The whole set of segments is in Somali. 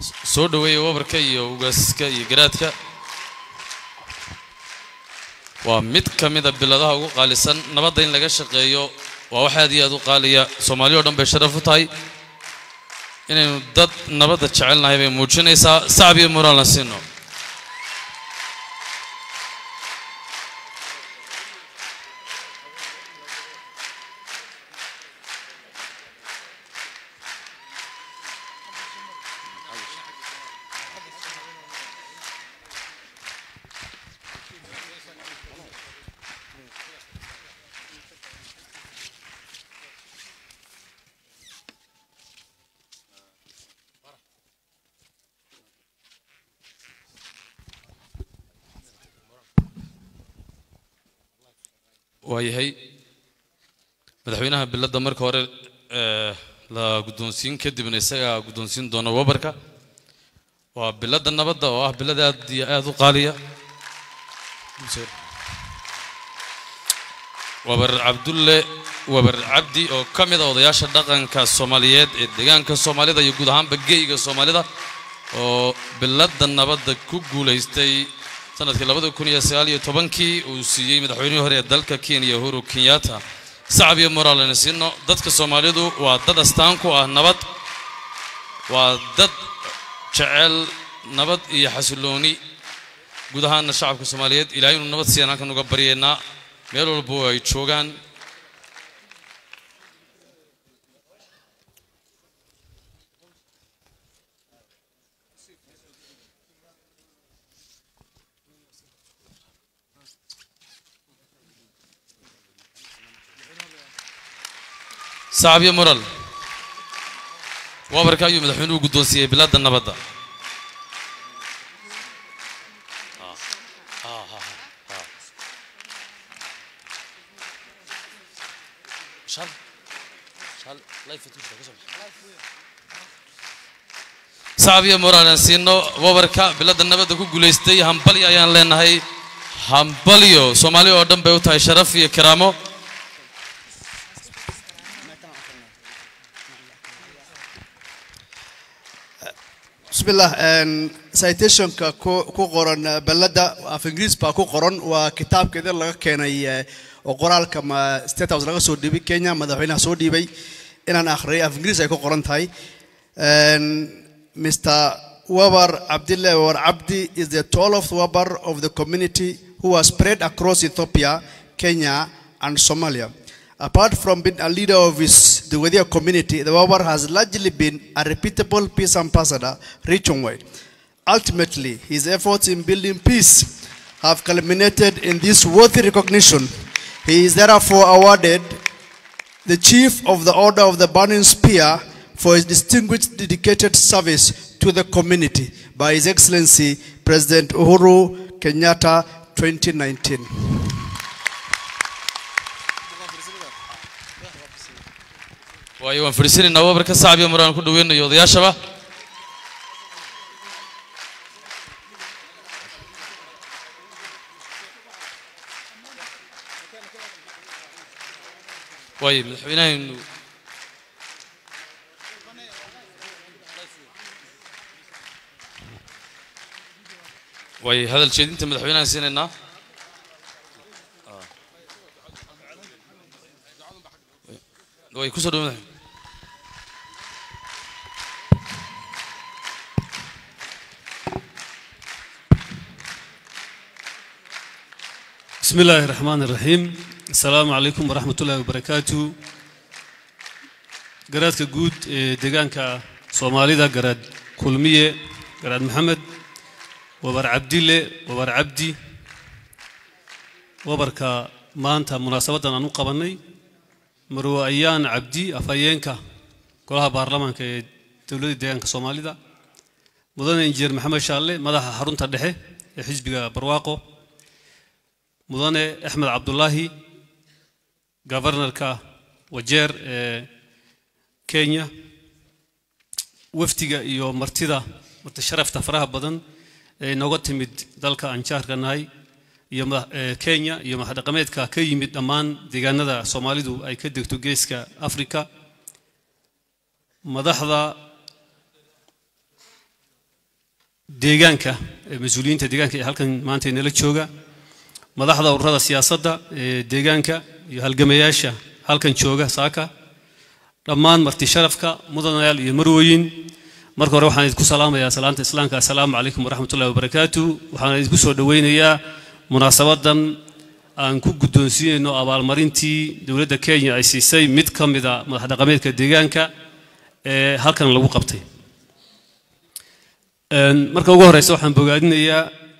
soo dhoweeya wabarka iyo ugaaska iyo garaadka waa mid ka mida biladaha ugu qaalisan nabadda in laga shaqeeyo waa wax aad iyo aad u qaaliya soomaaliya o dhan bay sharaf u tahay inaynu dad nabadda jecelnahay bay muujinaysaa sacab iyo muraalna siino waayahay madaxweynaha biladda marka hore ee, la guddoonsiin kadibna isagaa guddoonsiin doona wabarka waa biladda nabadda oo ah bilad aad iyo aad u qaaliya wabar cabdulle wabar cabdi oo ka mid a odayaasha dhaqanka soomaaliyeed ee deegaanka soomaalida iyo guud ahaanba geyga soomaalida oo biladda nabadda ku guulaystay sanadkii labada kun iyo sagaal iyo tobankii uu siiyey madaxweynihii hore ee dalka kenya uhuru kenyatta sacab iyo moraalena siino dadka soomaalidu waa dad astaan ku ah nabad waa dad jecel nabad iyo xasilooni guud ahaana shacabka soomaaliyeed ilaahay inuu nabad siiyaan halkan uga baryaynaa meel walba oo ay joogaan sacab iyo moral wabarka ayuu madaxweynuhu guddoonsiiyey bilaadda nabadda sacab iyo moral aan siino wabarka biladda nabadda ku guulaystay hambalyo ayaan leenahay hambalyo soomaali oo dhan bay u tahay sharaf iyo karaamo bismillah een, citationka ku ku qoran eh, ballada af ingiriis baa ku qoran waa kitaabkeeda laga keenay eh, oo qoraalka ma state house laga soo dhiibay kenya madaxweynaha soo dhiibay inaan akhriyay af ingiriis ay ku qoran tahay Een, mr wabar abdille war abdi is the 12th wabar of the community who was spread across ethiopia kenya and somalia Apart from being a leader of his the Wadia community, the Wabar has largely been a reputable peace ambassador region-wide. Ultimately, his efforts in building peace have culminated in this worthy recognition. He is therefore awarded the Chief of the Order of the Burning Spear for his distinguished dedicated service to the community by His Excellency President Uhuru Kenyatta 2019. waayo waan fadhiisanaynaa wabarka sacab iyo maraan ku dhaweynayo odayaashaba waayo madaxweynahaynu waayo hadal jeedinta madaxweynahan siinaynaa way kusoo dhawaada بسم الله الرحمن الرحيم السلام عليكم ورحمة الله وبركاته قرادك جود دقانك صومالي دا قراد كلمية قراد محمد وبر عبدي الله وبر عبدي وبركا ما أنت مناسبة أنا قبلني مرو أيان عبدي أفايينك كلها بارلمان كي دولة دقانك صومالي دا مدن إنجير محمد شالله مدح حرون تدحي حزب برواقو mudane axmed cabdulaahi governorka wajeer ee kenya wafdiga iyo martida marti sharafta faraha badan ee inooga timid dalka aan jaarka nahay iyo madax- ee kenya iyo madaxdhaqameedka ka yimid dhammaan deegaanada soomaalidu ay ka degto geeska afrika madaxda deegaanka ee mas-uuliyiinta deegaanka ee halkan maanta inala jooga madaxda ururada siyaasadda ee deegaanka iyo halgamayaasha halkan jooga saaka dhammaan marti sharafka mudanayaal iyo marwooyin marka hore waxaan idinku salaamayaa salaanta islaamka assalaamu calaykum waraxmatullahi wabarakaatu waxaan idinku soo dhoweynayaa munaasabadan aan ku guddoonsiinayno abaalmarintii dowladda kenya ay siisay mid ka mida madax dhaqameedka deegaanka ee halkan lagu qabtay marka ugu horeysa waxaan bogaadinayaa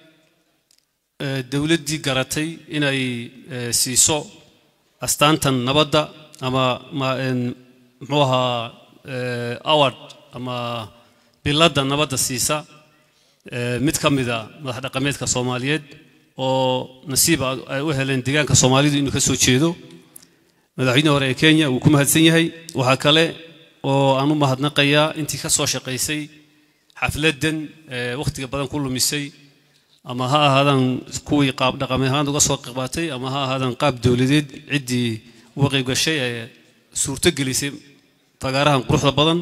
dowladdii garatay inay siiso astaantan nabadda ama muxuu ahaa award ama biladda nabadda siisa mid ka mida madax dhaqameedka soomaaliyeed oo nasiib ay u heleen deegaanka soomaalidu inuu ka soo jeedo madaxweyne hore ee kenya wuu ku mahadsan yahay waxaa kale oo aan u mahadnaqayaa intii ka soo shaqaysay xafladdan wakhtiga badan ku lumisay ama ha ahaadaan kuwii qaab dhaqameed ahaan uga soo qabatay ama ha ahaadaan qaab dowladeed ciddii uga qayb gashay ee suurto gelisay fagaarahan quruxda badan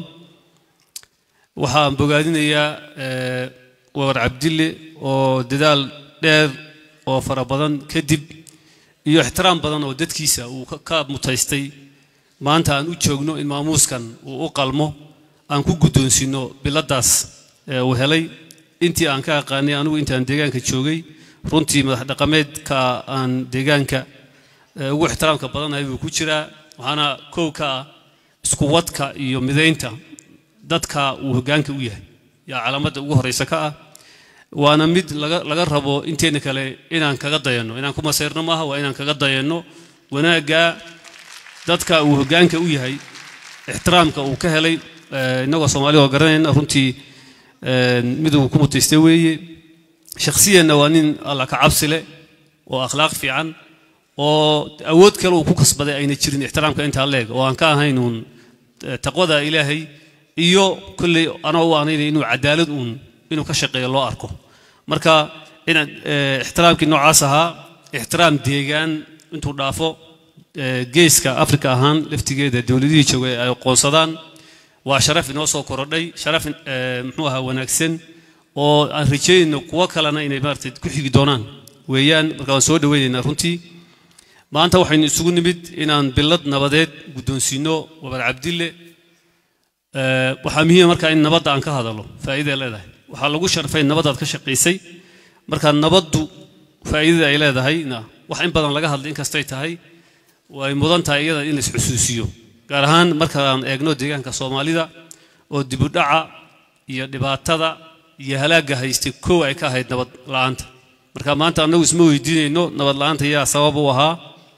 waxaan bogaadinayaa wabar cabdille oo dadaal dheer oo fara badan kadib iyo ixtiraam badan oo dadkiisa uu ka mutaystay maanta aan u joogno in maamuuskan uu u qalmo aan ku guddoonsiino biladdaas uu helay intii aan ka aqaanay anigu intaan deegaanka joogay runtii madax dhaqameedka aan deegaanka ugu ixtiraamka badanahay buu ku jiraa waxaana kow ka ah isku wadka iyo midaynta dadka uu hoggaanka u yahay yaa calaamadda ugu horreysa ka ah waana mid laga rabo inteena kale inaan kaga dayanno inaan ku masayrno maaha waa inaan kaga dayanno wanaagga dadka uu hoggaanka u yahay ixtiraamka uu ka helay innagoo soomaalida oo garanayna runtii mid uu ku mutaystay weeye shakhsiyanna waa nin alla ka cabsi leh oo akhlaaq fiican oo awood kale uu ku kasbaday ayna jirin ixtiraamka intaa leeg oo aan ka ahayn uun taqwada ilaahay iyo kolley anoo u anaynaya inuu cadaalad uun inuu ka shaqeeyo loo arko marka inaad ixtiraamkii noocaas ahaa ixtiraam deegaan intuu dhaafo geeska afrika ahaan laftigeeda dowladihii joogay ay aqoonsadaan waa sharaf inoo soo korodhay sharaf muxuu ahaa wanaagsan oo aan rajeynayno kuwo kalena inay maaragtay ku xigi doonaan weeyaan marka waan soo dhoweynaynaa runtii maanta waxaynu isugu nimid inaan bilad nabadeed guddoonsiino wabar cabdille waxaa muhiima marka in nabadda aan ka hadalo faa'iiday leedahay waxaa lagu sharfay nabadaad ka shaqaysay marka nabaddu faa'iidada ay leedahayna wax in badan laga hadlay inkastay tahay way mudan tahay iyada in lais xusuusiyo gaar ahaan markaan eegno deegaanka soomaalida oo dibudhaca iyo dhibaatada iyo halaagga haystay kow ay ka ahayd nabad la'aanta marka maanta annagu isma weydiinayno nabad la'aanta yaa sabab u ahaa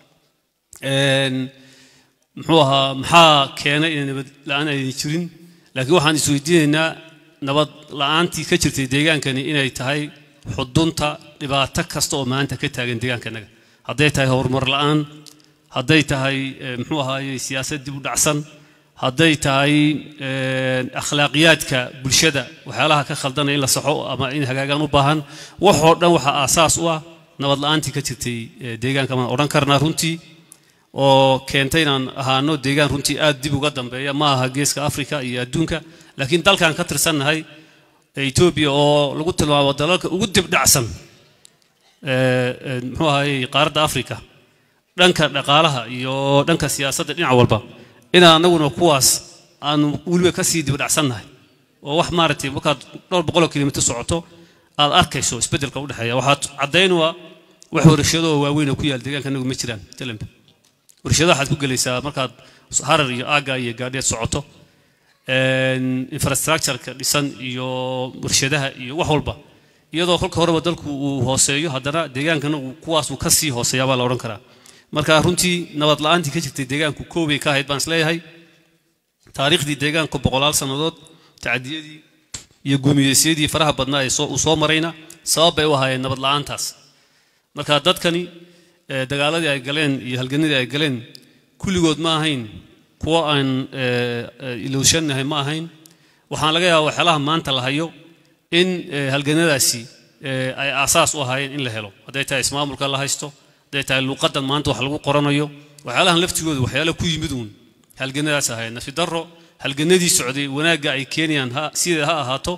muxuu ahaa maxaa keenay inay nabad la'aan aynan jirin laakiin waxaan isweydiinaynaa nabad la'aantii ka jirtay deegaankani inay tahay xudunta dhibaato kasta oo maanta ka taagan deegaankanaga hadday tahay horumar la'aan hadday tahay muxuu ahaaye siyaasad dib u dhacsan hadday tahay akhlaaqiyaadka bulshada waxyaalaha ka khaldanaya in la saxo ama in hagaagaan u baahan waxoo dhan waxaa aasaas u ah nabad la'aantii ka jirtay deegaanka maan odhan karnaa runtii oo keentay inaan ahaano deegaan runtii aad dib uga dambeeya ma aha geeska afrika iyo adduunka laakiin dalkan ka tirsannahay etoobiya oo lagu tilmaamo dalalka ugu dibdhacsan muxuu ahaaye qaaradda afrika dhanka dhaqaalaha iyo dhanka siyaasadda dhinac walba inaan anaguna kuwaas aanu weliba ka sii dibdhacsannahay oo wax maaragtay markaad dhowr boqoloo kilomitr socoto aad arkayso isbeddelka u dhexeeya waxaad caddaynua wax warshadoo waaweyn oo ku yaal deegaanka anagu ma jiraan telembe warshadaha waxaad ku gelaysaa markaad harar iyo aagga iyo gaadheed socoto infrastructureka dhisan iyo warshadaha iyo wax walba iyadoo kolka horeba dalku uu hooseeyo haddana deegaankana kuwaasuu ka sii hooseeyaa baa la odhan karaa marka runtii nabad la'aantii ka jirtay deegaanku koobay ka ahayd baan isleeyahay taariikhdii deegaanku boqolaal sannadood tacdiyadii iyo guumiyeysyadii faraha badnaa ee uu soo marayna sabab bay u ahaayeen nabad la'aantaas marka dadkani dagaaladii ay galeen iyo halganadii ay galeen kulligood ma ahayn kuwo aan ilowshannahay ma ahayn waxaan laga yaabaa waxyaalaha maanta la hayo in halganadaasi ay aasaas u ahaayeen in la helo hadday tahay ismaamulka la haysto hadday tahay luuqadan maanta wax lagu qoranayo waxyaalahan laftigooda waxyaala ku yimid uun halganadaas ahayd nafi darro halganadii socday wanaagga ay keenayaan ha sideeda ha ahaato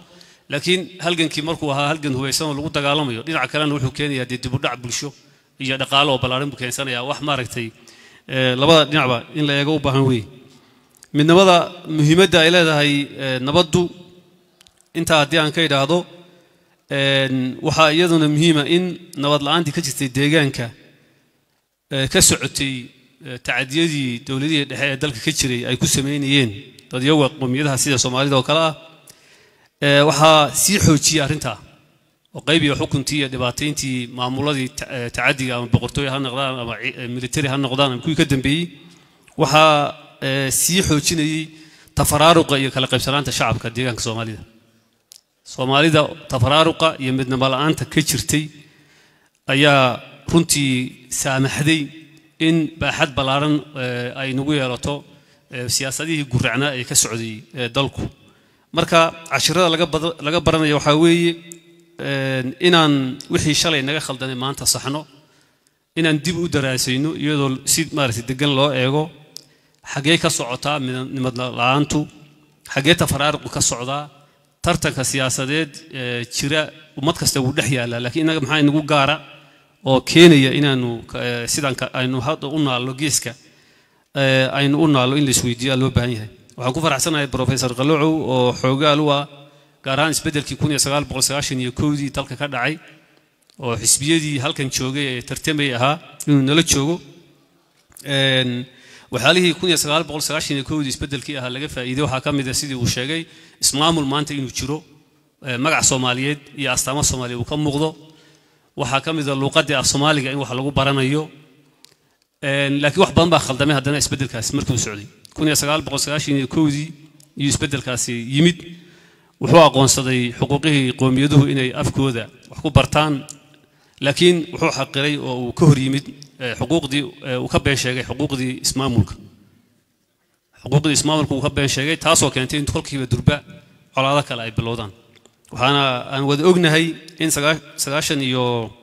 laakiin halgankii markuu ahaa halgan hubaysan oo lagu dagaalamayo dhinaca kalena wuxuu keenayaa dee dibudhac bulsho iyo dhaqaale oo ballaaran buu keensanayaa wax maaragtay ee, labada dhinacba in la eego u baahan weeye midnimada muhiimadda ay leedahay ee, nabaddu intaa haddii aan ka idhaahdo een, waxaa iyaduna muhiima in nabad la'aantii ka jirtay deegaanka ee, ka socotay ee, tacadiyadii dowladihii dhexe ee dalka ka jiray ay ku sameynayeen dadyaga qowmiyadaha sida soomaalida oo kale ah ee, waxaa sii xoojiyey arrintaa oo qayb iyo xukuntii iyo dhibaatayntii maamuladii ta- ee, tacadiga ama boqortooy ha noqdaan ama ci- ee, military ha noqdaan ama kuwii ka dambeeyey waxaa ee, sii xoojinayey tafaraaruqa iyo kala qaybsanaanta shacabka deegaanka soomaalida soomaalida tafaraaruqa iyo midnimo la'aanta ka jirtay ayaa runtii saamaxday in baaxad ballaaran ee, ay nagu yeelato ee, siyaasadihii guracnaa ee ka socday ee, dalku marka cashirada laga bada- laga baranaya waxaa weeye een, inaan wixii shalay naga khaldanay maanta saxno inaan dib u daraasayno iyadoo si maaragtay degan loo eego xaggee ka socotaa midnimad la'aantu xaggee tafaraaruqu ka socdaa tartanka siyaasadeed ee jira ummad kasta wuu dhex yaallaa laakiin innaga maxaa inagu gaara oo keenaya inaanu ka- ee, sidaan ka- aynu hadda u naallo geeska ee, aynu u naallo in la isweydiiyaa loo baahan yahay waxaan ku faraxsanahay professor qalocow oo xoogaal u ah gaar ahaan isbeddelkii kun iyo sagaal boqol sagaashan iyo kowdii dalka ka dhacay oo xisbiyadii halkan joogay ee tartamay ahaa inuu nala joogo Een, waxyaalihii kun iyo sagaal boqol sagaashan iyo kowdii isbeddelkii ahaa laga faa'iiday waxaa ka mid ah sidii uu sheegay ismaamul maanta inuu jiro ee, magac soomaaliyeed iyo astaamo soomaaliya uu ka muuqdo waxaa ka mid ah luuqaddii af soomaaliga in wax lagu baranayo Een, laakiin wax badan baa khaldamay haddana isbeddelkaasi markuu socday kun iyo sagaal boqol sagaashan iyo kowdii iyo isbeddelkaasi yimid wuxuu aqoonsaday xuquuqihii qowmiyaduhu inay afkooda wax ku bartaan laakiin wuxuu xaqiray oo uu ka hor yimid eh, xuquuqdii eh, uu ka been sheegay xuquuqdii ismaamulka xuquuqdii ismaamulka uu ka been sheegay taasoo keentay in kolkiiba durba colaado kale ay bilowdaan waxaana aan wada ognahay in sagaa- sagaashan iyo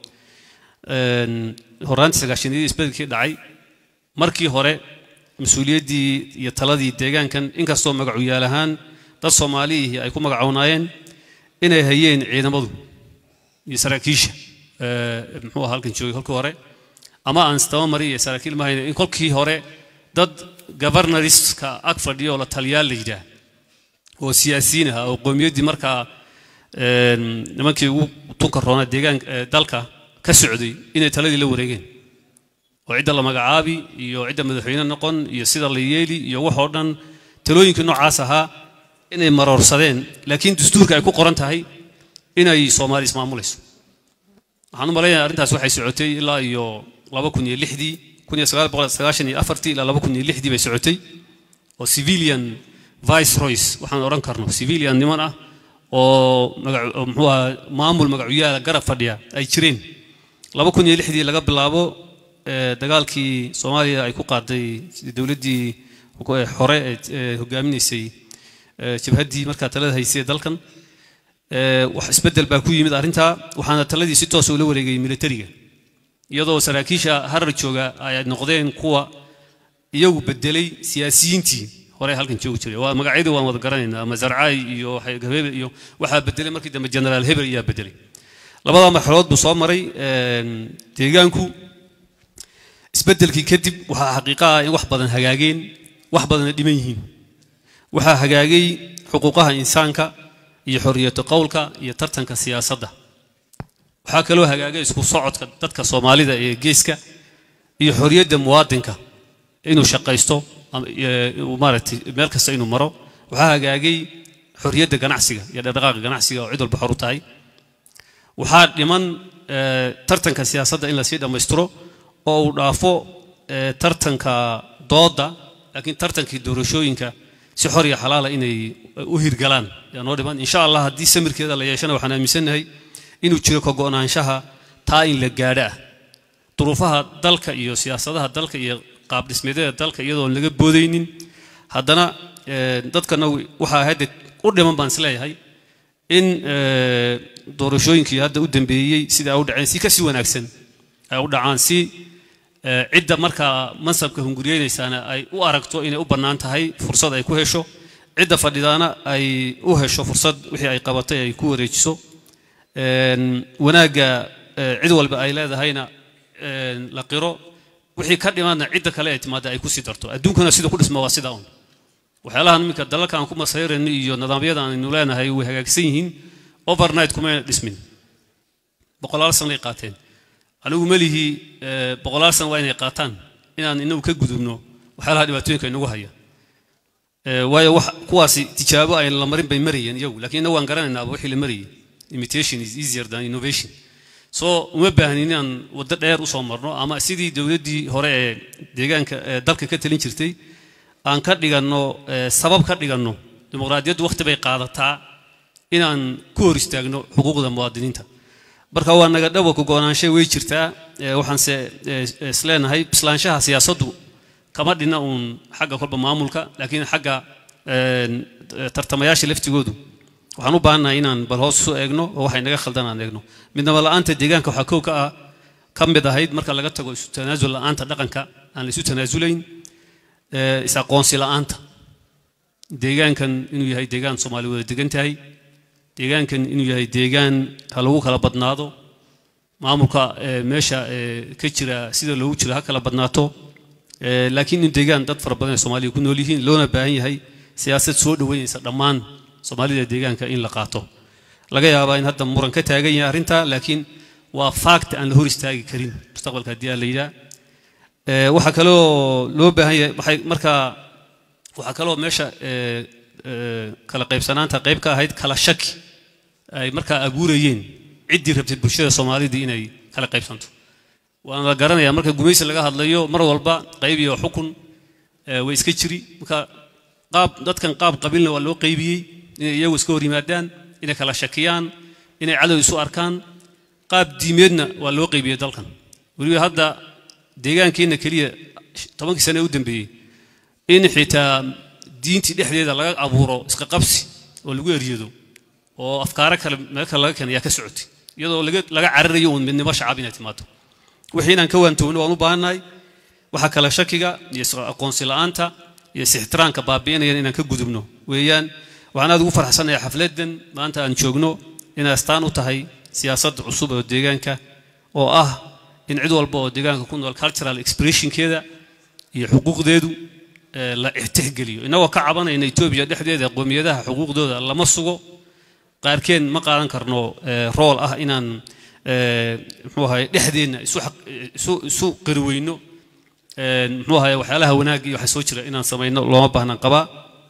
een, horaantii sagaashaniyadii isbedelkii dhacay markii hore mas-uuliyaddii iyo taladii deegaankan inkastoo magacuyaal ahaan dad soomaaliyihii ay ku magacoonaayeen inay hayeen ciidamadu iyo saraakiisha ee, muxuu ahaa halkan joogay kolkii hore ama aan istabamari iyo saraakiil ma hayne in kolkii hore dad governorska ag fadhiya oo la taliyaal la yidhaah oo siyaasiyiin ah oo qowmiyaddii markaa een, nimankii ugu tunka roona deegaanka ee, dalka ka socday inay taladii la wareegeen oo cidda la magacaabi iyo cidda madaxweyne noqon iyo sida la yeeli iyo waxoo dhan talooyinkii noocaas ahaa inay maroorsadeen laakiin dastuurka ay ku qoran tahay inay soomaali ismaamulayso waxaan u malaynayaa arrintaas waxay socotay ilaa iyo laba kun iyo lixdii kun iyo sagaal boqol sagaashan iyo afartii ilaa laba kun iyo lixdii bay socotay oo civilian viceroys waxaan odhan karno civilian niman ah oo magac oo muxuu ahaa maamul magacuyaala garab fadhiya ay jireen laba kun iyo lixdii laga bilaabo ee, dagaalkii soomaaliya ay ku qaaday dowladdii ee, hore ee ee hogaaminaysay ee, jabhaddii markaa talada haysay ee dalkan ee, wax isbeddel baa ku yimid arrintaa waxaana taladii si toos ula wareegay militariga iyadoo saraakiisha harar jooga ay noqdeen kuwa iyagu bedelay siyaasiyiintii hore halkan joogi jiray waa magacyadii waan wada garanaynaa ama zarcaay iyo hebel iyo waxaa bedelay markii dambe generaal hebel ayaa bedelay labada marxaladood buu soo maray een, deegaanku isbeddelkii kadib waxaa xaqiiqa ah in wax badan hagaageen wax badanna dhiman yihiin waxaa hagaagay xuquuqaha insaanka iyo xorriyatu qowlka iyo tartanka siyaasadda waxaa kaloo hagaagay isku socodka dadka soomaalida ee geeska iyo xorriyadda muwaadinka inuu shaqaysto ama, ee, uu maaragtay meel kasta inuu maro waxaa hagaagay xorriyadda ganacsiga iyo dhaqdhaqaaqa ganacsiga oo cid walba xor u tahay waxaa dhiman ee, tartanka siyaasadda in lasii dhammaystiro oo uu dhaafo ee, tartanka doodda laakiin tartankii doorashooyinka si xor iyo xalaala inay u hirgalaan yaa noo dhiman insha allah haddii samirkeeda la yeeshana waxaan aaminsannahay inuu jiro ka go'naanshaha taa in la gaadho ah duruufaha dalka iyo siyaasadaha dalka iyo qaab dhismeedyada dalka iyadoon laga boodaynin haddana ee, dadkana waxaa hadda u dhiman baan isleeyahay in ee, doorashooyinkii hadda u dambeeyey sida ay u dhaceen si kasii wanaagsan ay u dhacaan si ee, cidda markaa mansabka hunguriyeynaysaana ay u aragto inay u bannaan tahay fursad ay ku hesho cidda fadhidaana ay u hesho fursad wixii ay qabatay ay ku wareejiso Een, wanaagga eh, cid walba ay leedahayna een, la qiro wixii ka dhimaadna cidda kale ay timaada ay kusii darto adduunkana sida ku dhisma waa sidaa un waxyaalahan iminka dalalka aan ku masayrayno iyo nidaamyada aynu leenahay way hagaagsan yihiin overnight kumayna dhismin boqolaal sanay qaateen anigu melihi eh, boqolaal san waa inay qaataan inaan inagu ka gudubno waxyaalaha dhibaatooyinka inagu haya Eh, waayo wax kuwaasi tijaabo ay la marin bay marayeen iyagu laakiin inagu waan garanaynaaba wixii la marayay imitation is easier than innovation so uma baahnin inaan waddo dheer usoo marno ama sidii dowladdii hore ee deegaanka ee dalka ka talin jirtay aan ka dhiganno eh, sabab ka dhiganno dimuqraadiyaddu wakhti bay qaadataa inaan ku hor istaagno xuquuqda muwaadiniinta marka waa naga dhawa ku goonaanshay way jirtaa eh, waxaanse eh, isleenahay bislaanshaha siyaasaddu kama dhina uun xagga kolba maamulka laakiin xagga een, eh, tartamayaasha laftigoodu waxaan u baahannahay inaan bal hoos isu eegno oo waxay naga khaldan aan eegno midnaba la'aanta deegaanka waxaa kow ka ah ka mid ahayd marka laga tago isu tanaasul la'aanta dhaqanka aan la isu tanaasulayn eh, is aqoonsi la'aanta deegaankan inuu yahay deegaan soomaali wada degan tahay deegaankan inuu yahay deegaan ha lagu kala badnaado maamulka eh, meesha eh, ka jira sida loogu jiro ha kala badnaato Eh, laakiin in deegaan dad fara badan ee soomaaliya ku nool yihiin loona baahan yahay siyaasad soo dhoweynaysa dhammaan soomaalida deegaanka in la qaato laga yaabaa in hadda muran ka taagan yahay arrinta laakiin waa fact aan la hor istaagi karin mustaqbalka haddii aan la yidhaa Eh, waxaa kaloo loo baahan yahay waxay markaa waxaa kaloo meesha eh, eh, kala qaybsanaanta qayb ka ahayd kala shaki ay markaa abuurayeen ciddii rabtay bulshada soomaalida inay kala qaybsanto waan la garanayaa marka gumaysi laga hadlayo mar walba qayb iyo xukun eh, way iska jiri marka qaab dadkan qaab qabiilna waa loo qaybiyey inay iyagu iska hor yimaadaan inay kala shakiyaan inay cadow isu arkaan qaab diimeedna waa loo qaybiyey dalkan weliba hadda deegaankeenna keliya tobankii sane ee u dambeeyey in xitaa diintii dhexdeeda laga abuuro iska qabsi oo lagu eryado oo afkaaro kale meel kale laga keenay ayaa ka socotay iyadoo laga laga cararayo uun midnimo shacab inay timaado wixii inaan ka waantoogno waan u baahannahay waxaa kale shakiga iyo is aqoonsi la'aanta iyo is-ixtiraamka baabi'inayana inaan ka gudubno weeyaan waxaan aad ugu farxsanahay xafladdan maanta aan joogno inay astaan u tahay siyaasad cusub oo deegaanka oo ah in cid walba oo deegaanka ku nool cultural expressionkeeda iyo xuquuqdeedu eh, la ixtixgeliyo innagoo ka cabanayna etoobiya dhexdeeda qoomiyadaha xuquuqdooda lama sugo qaarkeen ma qaadan karno eh, rool ah inaan eh, muxuu ahaye dhexdeenna isu xaq- isu isu qariweyno Eh, muxuu ahaye waxyaalaha wanaag iyo waxa soo jira inaan samayno looma baahnan qabaa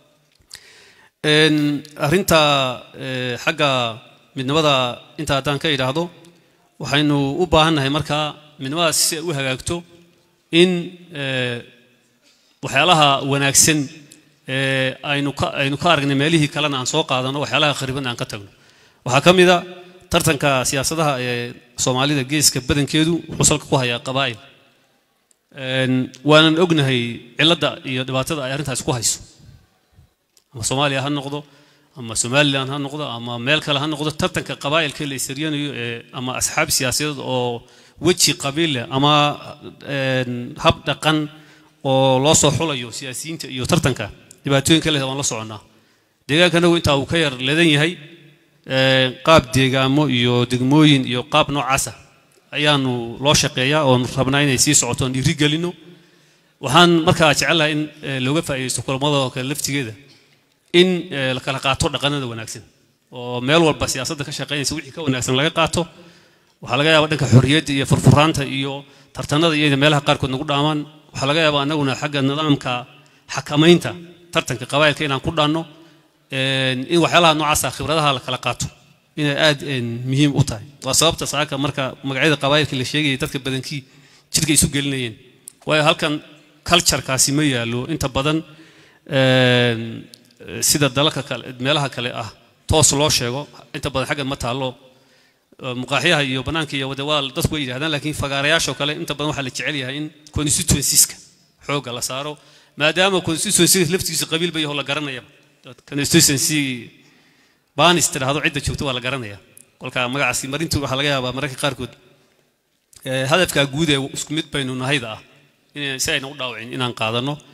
Een, arrinta eh, xagga midnimada inta haddaan ka idhaahdo waxaynu u baahannahay markaa midnimadaas si ay u hagaagto in eh, waxyaalaha wanaagsan ee aynu ka aynu ka aragnay meelihii kalena aan soo qaadano waxyaalaha khariban aan ka tagno waxaa ka mid a tartanka siyaasadaha ee soomaalida geeska badankeedu wuxuu salka ku hayaa qabaa'il Een, waanan ognahay cilladda iyo dhibaatada ay arrintaas ku hayso ama soomaaliya ha noqdo ama somalilan ha noqdo ama meel kale ha noqdo tartanka qabaa'ilka la isaryanayo ee ama asxaab siyaasadeed oo weji qabiil leh ama een, hab dhaqan oo loo soo xulayo siyaasiyiinta iyo tartanka dhibaatooyinka leh waan la soconnaa deegaankanagu intaa uu ka yar ledan yahay ee, qaab deegaamo iyo degmooyin iyo qaab noocaasa ayaanu loo shaqeeyaa oon rabnaa inay sii socoto oon dhiiri gelino waxaan markaa jecelahay in eh, looga faa'iidaysto kulamada oo kale laftigeeda in eh, la kala qaato dhaqanada wanaagsan oo meel walba siyaasadda ka shaqaynaysa wixii ka wanaagsan laga qaato waxaa laga yaabaa dhanka xorriyadda iyo furfuraanta iyo tartanada iyo meelaha qaarkood nagu dhaamaan waxaa laga yaabaa annaguna xagga nidaamka xakamaynta tartanka qabaa'ilka inaan ku dhaanno een, in waxyaalaha noocaasa khibradaha la kala qaato inay aad een, muhiim u tahay waa sababta saaka marka magacyada qabaa'ilka la sheegayay dadka badankii jidhka isu gelinayeen waayo halkan culturekaasi ma yaalo inta badan een, sida dalalka kale meelaha kale ah toos loo sheego inta badan xaggan ma taallo Eh, muqaaxyaha iyo banaanka iyo wade waa dadku way yidhahdaan laakiin fagaarayaashoo kale inta badan waxaa la jecel yahay in constituencies-ka xoogga la saaro maadaama constituency laftigiisa qabiil ba yaho la garanaya constituency baanis tidhaahdo cidda joogto waa la garanaya kolka magacaasi marintu waxaa laga yaabaa mararka qaarkood eh, hadafkaa guud ee isku mid baynu nahayda ah in si ayna u dhaawicin inaan qaadano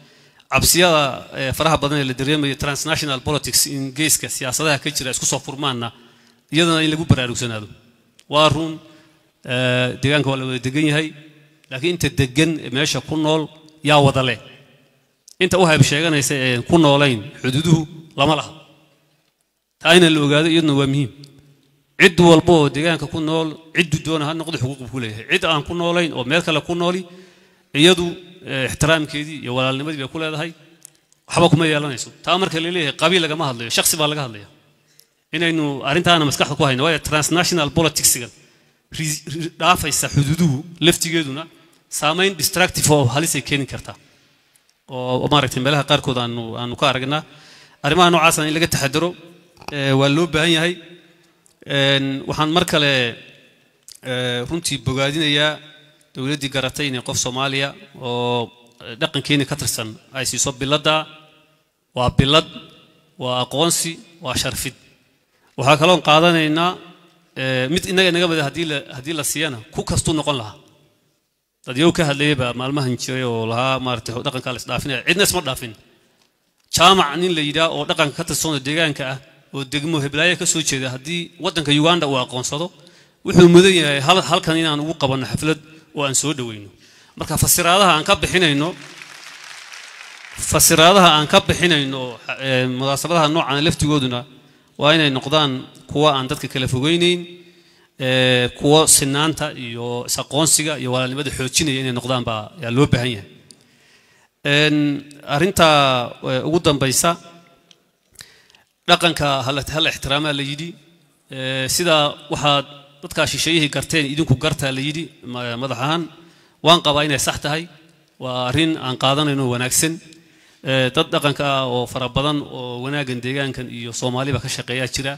cabsiyada ee faraha badan ee la dareemayo transnational politics in geeska siyaasadaha ka jira isku soo furmaanna iyadana in lagu baraarugsanaado waa run ee, deegaanka waa la wada degan yahay laakiin inta degan ee meesha ku nool yaa wada leh inta u hayb sheeganaysa ee ku noolayn xuduuduhu lama laha taa in la ogaado iyaduna waa muhiim cid walba oo deegaanka ku nool ciddu doona ha noqdo xuquuq buu ku leeyahay cid aan ku noolayn oo meel kale ku nooli iyadu eh, ixtiraamkeedii iyo walaalnimadii bay ku leedahay waxba kuma yeelanayso taa marka la leeyahay qabiil lagama hadlayo shakhsi baa laga hadlaya inaynu arrintaana maskaxda ku hayno waayo transnational politicsigan ri- ri- dhaafaysa xuduuduhu laftigeeduna saamayn distractive oo halisay keeni kartaa oo maaragtay meelaha qaarkood aanu aanu ka aragnaa arrimaha noocaasna in laga taxadaro eh, waa loo baahan yahay Een, waxaan mar kale eh, runtii bogaadinayaa dowladdii garatay inay qof soomaaliya oo eh, dhaqankeeni ka tirsan ay siiso biladda waa bilad waa aqoonsi waa sharfid waxaa kaloon qaadanaynaa eh, mid innaga inaga mida haddii la haddii la siiyana ku kastuu noqon lahaa dad yow ka hadlayay baa maalmahan jiray oo lahaa maaragtay dhaqankaa la isdhaafinaya cidna isma dhaafin jaamac nin la yidhaah oo dhaqanka ka tirsan oo deegaanka ah oo degmo heblaayo ka soo jeeda haddii waddanka uganda uu aqoonsado wuxuu mudan yahay hal- halkan inaan ugu qabanno xaflad oo aan soo dhoweyno marka fasiraadaha aan ka bixinayno fasiraadaha aan ka bixinayno eh, munaasabadaha noocan laftigooduna waa inay noqdaan kuwa aan dadka kala fogeyneyn eh, kuwa sinaanta iyo is-aqoonsiga iyo walaalnimada xoojinaya inay noqdaan baa yaa loo baahan yahay Een, arrinta eh, ugu dambaysa dhaqanka hala hala ixtiraamaa la yidhi Eh, sida waxaad dadkaa shisheeyihii garteen idinku gartaa la yidhi ma- madax ahaan waan qabaa inay sax tahay waa arrin aan qaadanayno wanaagsan Eh, dad dhaqanka ah oo fara badan oo wanaaggan deegaankan iyo soomaaliba ka shaqeeyaa jira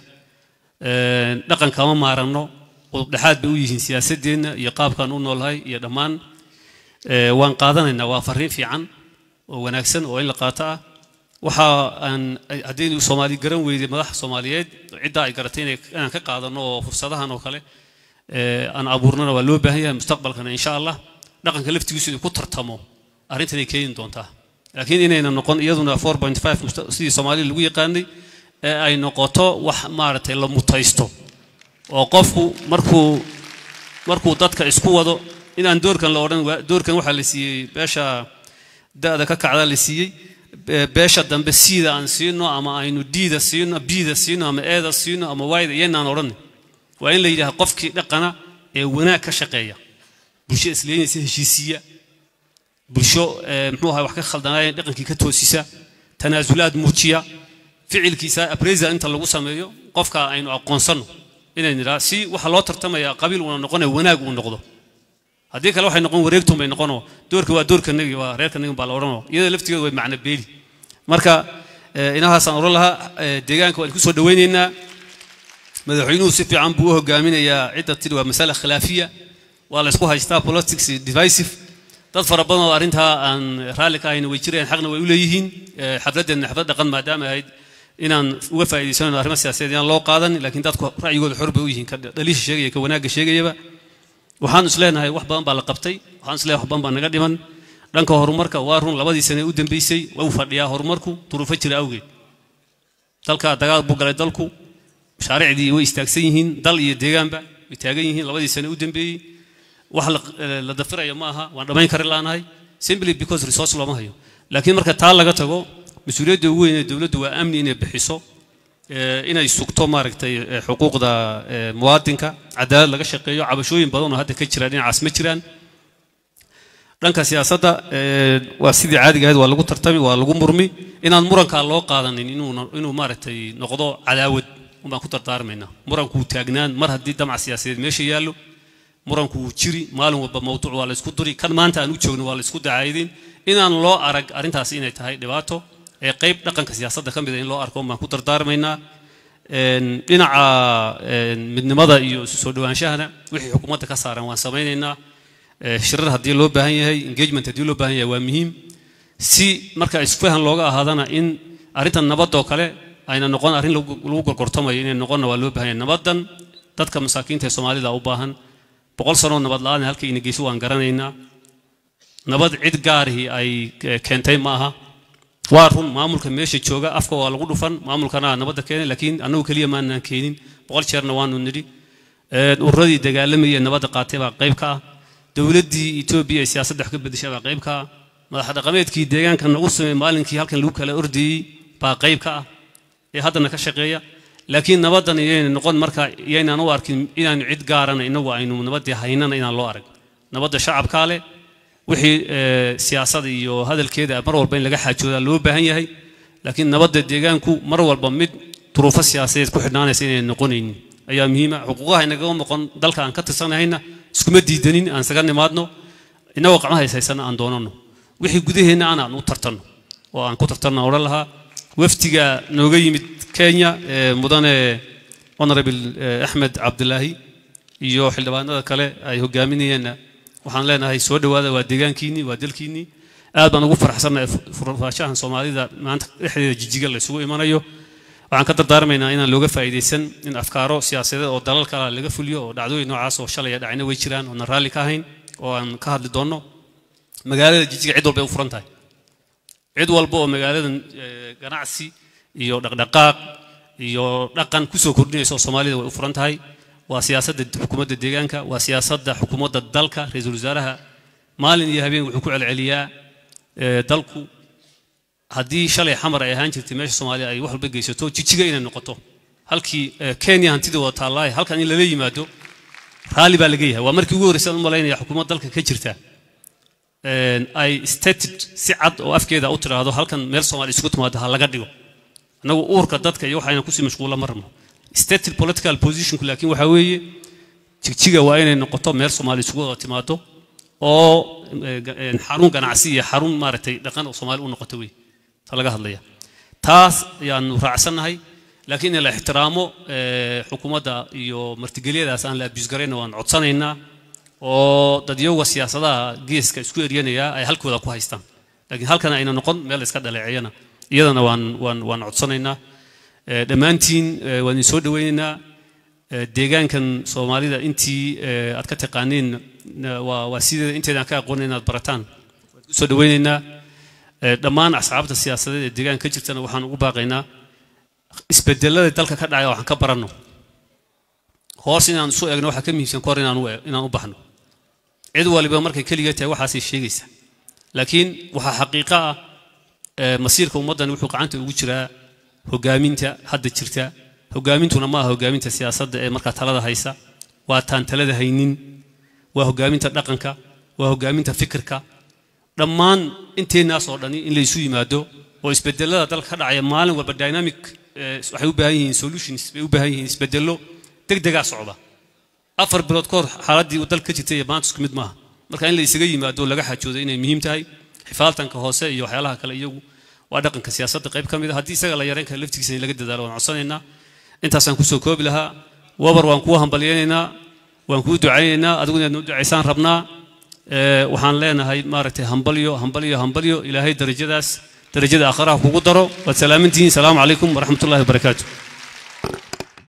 Eh, dhaqan kama maaranno qudub dhexaad bay u yihiin siyaasadeenna iyo qaabkaan u noolahay iyo dhammaan Eh, waan qaadanaynaa waa fariin fiican oo wanaagsan oo in la qaato ah waxa aan haddaynu soomaali garan weyday madaxa soomaaliyeed ciddaa ay garatay inay- inaan ka qaadano oo fursadahan oo kale eh, aan abuurnana waa loo baahan yahay mustaqbalkana insha allah dhaqanka laftigiisu inuu ku tartamo arrintanay keeni doontaa laakiin inayna noqon iyaduna 4.5 musta- sidii soomaaliya lagu yaqaanay ee ay noqoto wax maaragtay la mutaysto oo qofku markuu markuu dadka isku wado inaan doorkan la odhan waa- doorkan waxaa la siiyey beesha da'da ka kacda la siiyey be- beesha dambe siida aan siino ama aynu diida siino biida siino ama eeda siino ama waayda iyanaan odhan waa in la yidhaha qofkii dhaqana ee wanaag ka shaqeeya bulsho isleynaysa heshiisiya bulsho eh, muxuu ahay wax ka khaldanaayeen dhaqankii ka toosisa tanaasulaad muujiya ficilkiisa abresa inta lagu sameeyo qofka aynu aqoonsanno inay nidhaa si waxa loo tartamayaa qabiil uuna noqonaya wanaag uu noqdo haddii kale waxay noqon wareegtun bay noqonoo doorka waa doorkanagi waa reerkanagi baa la odhanoo iyada laftigeeda way macno beeli marka eh, inahaasaan odhan lahaa eh, deegaanka waan ku soo dhowaynaynaa madaxweynuhu si fiican buu u hogaaminayaa cidda tidhi waa masala khilaafiya waa la isku haystaa politics divisive dad fara badan oo arrintaa aan raalli ka ahayna way jirayaan xaqna way u leeyihiin Eh, xafladeenna xaflad dhaqan maadaama ahayd inaan uga faa'iidaysanayno arrimo siyaasadeed inaan loo qaadan laakiin dadku ra'yigooda xor bay u yihiin ka dhaliisha sheegaya ka wanaagga sheegayaba waxaan is leenahay wax badan baa la qabtay waxaan is leenahay wax badan baa naga dhiman dhanka horumarka waa run labadii sane u dambeysay waa u fadhiyaa horumarku duruufo jira awgeed dalka dagaal buu galay dalku mashaariicdii way istaagsan yihiin dal iyo deegaanba way taagan yihiin labadii sane u dambeeyey wax la- la dafiraya ma aha waan dhammayn kari laanahay simply because resource looma hayo laakiin marka taa laga tago mas-uuliyadda ugu weyn ee dowladdu waa amni inay bixiso eh, inay sugto maaragtay eh, xuquuqda eh, muwaadinka cadaalad laga shaqeeyo cabashooyin badan oo hadda ka jira dhinacaas ma jiraan dhanka siyaasadda eh, waa sidii caadiga ahayd waa lagu tartami waa lagu murmi inaan murankaa loo qaadanin inuu inuu maaragtay noqdo cadaawad unbaan ku dardaarmaynaa murankuu taagnaan mar haddii damac siyaasadeed meesha yaallo muranku wuu jiri maalin walba mawduuc waa la isku duri kan maanta aan u joogno waa la isku dacaydin inaan loo arag arrintaasi inay tahay dhibaato ee qayb dhaqanka siyaasadda ka mid a in loo arko baan ku dardaarmaynaa Een, dhinaca een, midnimada iyo isu soo dhawaanshahana wixii xukuumadda ka saaran waan samaynaynaa Ee, shirar haddii loo baahan yahay engagement haddii loo baahan yahay waa muhiim si marka isfahan looga ahaadana in arrintan nabadoo kale ayna noqon arrin lagu lagu gorgortamayo inay noqonna waa loo baahan yahay nabadan dadka masaakiinta ee soomaalida u baahan boqol sanoo nabad la-aan halka ina geyso waan garanaynaa nabad cid gaarihii ay eh, keentay ma aha waa run maamulka meesha jooga afka waa lagu dhufan maamulkana nabadda keenay laakiin annagu keliya maanaan keenin boqol jeerna waanu nidhi ururadii dagaalamayay nabadda qaatay baa qayb ka ah dowladdii etoobiya ee siyaasadda wax ka bedeshay baa qayb ka ah madax dhaqameedkii deegaanka nagu sameeyey maalinkii halkan lagu kala ordayey baa qayb ka ah ee haddana ka shaqeeya laakiin nabaddan iyayna noqon marka iyaynaan u arkin inaanu cid gaarana inagu aynu nabaddii haynana inaan loo arag nabadda shacabkaa leh wixii siyaasada iyo hadalkeeda mar walba in laga xaajoodaa loo baahan yahay laakiin nabadda deegaanku mar walba mid duruufo siyaasadeed ku xidhnaanaysa inay noqonaynin ayaa muhiima xuquuqaha inagaga noqon dalka aan ka tirsanahayna iskuma diidanin aan isaga nimaadno inagoo qacmaha haysaysana aan doonano wixii gudaheenna aan aan u tartanno oo aan ku tartanno odhan lahaa wafdiga nooga yimid kenya mudane honorable axmed cabdilaahi iyo xildhibaanada kale ay hogaaminayeenna waxaan leenahay soo dhowaada waa deegaankiinnii waa dalkiinnii aad baan ugu faraxsannahay furfaashahan soomaalida maanta dhexdeeda jijiga la isugu imanayo waxaan ka dardaarmaynaa inaan looga faa'iidaysan in afkaaro siyaasadeed oo dalal kale laga fuliyo oo dhacdooyin noocaas oo shalaya dhacina way jiraan oonan raalli ka ahayn oo aan ka hadli doonno magaalada jijiga cid walba ay u furan tahay cid walba oo magaaladan ganacsi iyo dhaqdhaqaaq iyo dhaqan kusoo kordhinaysa oo soomaalida way u furan tahay waa siyaasadda xukuumadda deegaanka waa siyaasadda xukuumadda dalka ra-iisul wasaaraha maalin iyo habeen wuxuu ku celceliyaa dalku haddii shalay xamar ay ahaan jirtay meesha soomaaliya ay wax walba geysato jijiga inay noqoto halkii kenya hantida wada taallaaye halkan in lala yimaado raalli baa laga yahay waa markii ugu horreysay aan u malaynaya xukuumad dalka ka jirta ay stated si cad oo afkeeda u tiraahdo halkan meel soomaaliya isugu timaado ha laga dhigo annagu uurka dadka iyo waxayna kusii mashquulla ma rabno stated political positionku laakiin waxaa weeye jigjiga waa inay noqoto meel soomaaliya isugu wada timaado oo xarun ganacsi iyo xarun maaragtay dhaqan oo soomaali u noqoto wey ta laga hadlaya taas ayaanu raacsannahay laakiin in la ixtiraamo xukuumadda iyo martigelyadaas aan la abusgarayna waan codsanaynaa oo dadyoga siyaasadaha geeska isku eryanaya ay halkooda ku haystaan laakiin halkana ayna noqon meel la iska dhaleeceeyana iyadana waan waan waan codsanaynaa dhammaantiin waan idin soo dhoweynaynaa deegaankan soomaalida intii aad ka taqaaniin waa waa sideeda inteedaan ka aqoonin inaad barataan waan ku soo dhoweynaynaa dhammaan asxaabta siyaasadeed ee deegaanka ka jirtana waxaan ugu baaqaynaa isbedelada dalka ka dhacaya waxaan ka baranno hoos inaan isu eegno waxaa ka muhiimsan kahor inaan u inaan u baxno cid waliba markay keligeed tahay waxaasay sheegaysaa laakiin waxaa xaqiiqo ah masiirka ummaddan wuxuu gacanta ugu jiraa hogaaminta hadda jirta hogaamintuna ma aha hogaaminta siyaasadda ee markaa talada haysa waa taan talada haynin waa hogaaminta dhaqanka waa hogaaminta fikirka dhammaan inteennaas oo dhani in laysu yimaado oo isbedelada dalka ka dhacaya maalin walba dynamic waxay u baahan yihiin solutions bay u baahan yihiin isbedelo degdegaa socda afar bilood ka hor xaaladdii uu dalka ka jirtay iyo maanta isku mid maaha marka in la isaga yimaado laga xajoodo inay muhiim tahay xifaaltanka hoose iyo waxyaalaha kale iyagu waa dhaqanka siyaasadda qayb ka mid a haddii isaga la yareyn kara laftigiisa in laga dadaalo waan codsanaynaa intaasaan kusoo koobi lahaa wabar waan kuu hambalyaynaynaa waan kuu ducaynaynaa adigu inaad noo ducaysaan rabnaa waxaan leenahay maaragtay hambalyo hambalyo hambalyo ilaahay darajadaas darajada aakhiraha kugu daro waad salaamantihiin salaamu calaykum waraxmat ullahi wabarakaatu